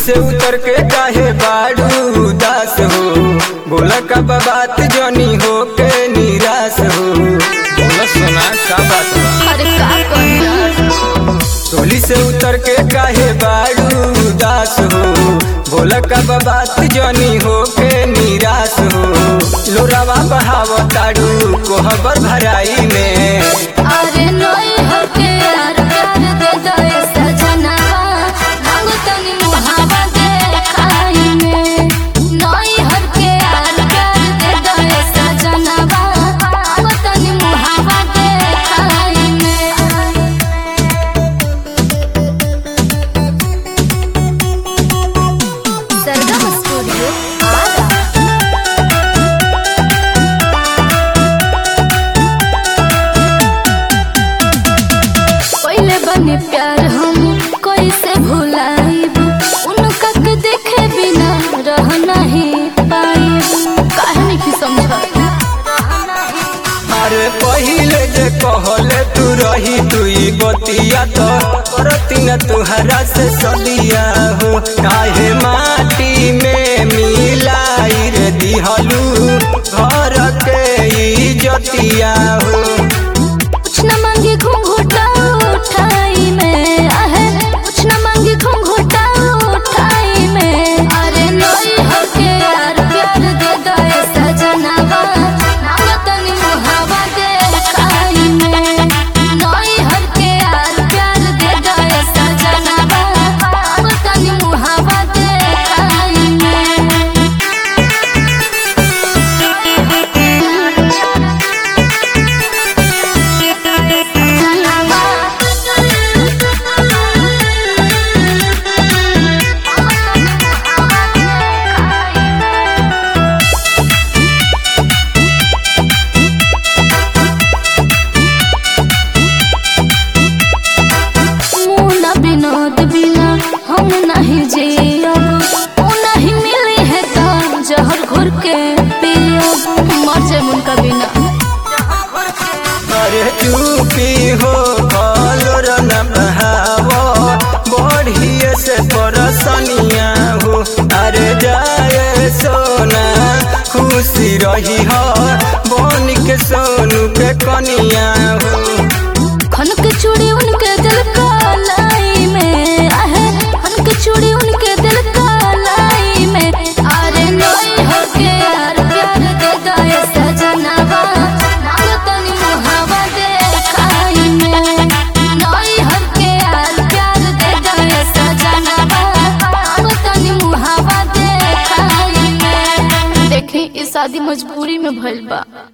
से उतर के काहे बाड़ू उदास हो बोला का बात जनी हो के निराश हो बोला सोना का बात बा अरे का कहिया टोली से उतर के काहे बाड़ू उदास हो बोला का बात जनी हो के निराश हो लोरावा बहाव ताड़ू कोहबर भराई में अरे नई होके यार प्यार दे दे सजनवा मांगो तनी मुहावा दे खाई में नई होके यार प्यार दे दे सजनवा मांगो तनी मुहावा दे खाई में सरगम स्टूडियो आरा पहले बने प्यार हम कैसे भुलाइब उनका के देखे बिना रह नहीं पाइब काहे नहीं समझ अरे पहिले जे कहले तू रही तुई बतिया तो करती न तुहरा से सदिया हो काहे माटी में मिलाई रे दिहलू घर के इजतिया हो कुछ न मांगे घूंघटा उठाई में आहे कुछ न मांगे घूंघटा उठाई में अरे नई होके यार प्यार दे दे सजनवा मांगो तनी मुहावा दे खाई में नई होके यार प्यार दे दे सजनवा मांगो तनी मुहावा दे खाई में मुना विनोद बिना हम नहीं जियब उ नहीं मिली है तो जहर घुर के पियब मर जाए उनका बिना अरे चुपी हो कलोर न बहावो बढ़िए से परसनिया हो अरे जाए सोना खुशी रही हो बन के सोनू के कनिया हो खन के चूड़ी उनके दिल का लाई में आहे खन के चूड़ी उनके दिल का लाई में अरे नई होके यार प्यार दे दे सजनवा मांगो तनी मुहावा दे खाई में नई होके यार प्यार दे दे सजनवा मांगो तनी मुहावा दे खाई में देखी इस शादी मजबूरी में भइल बा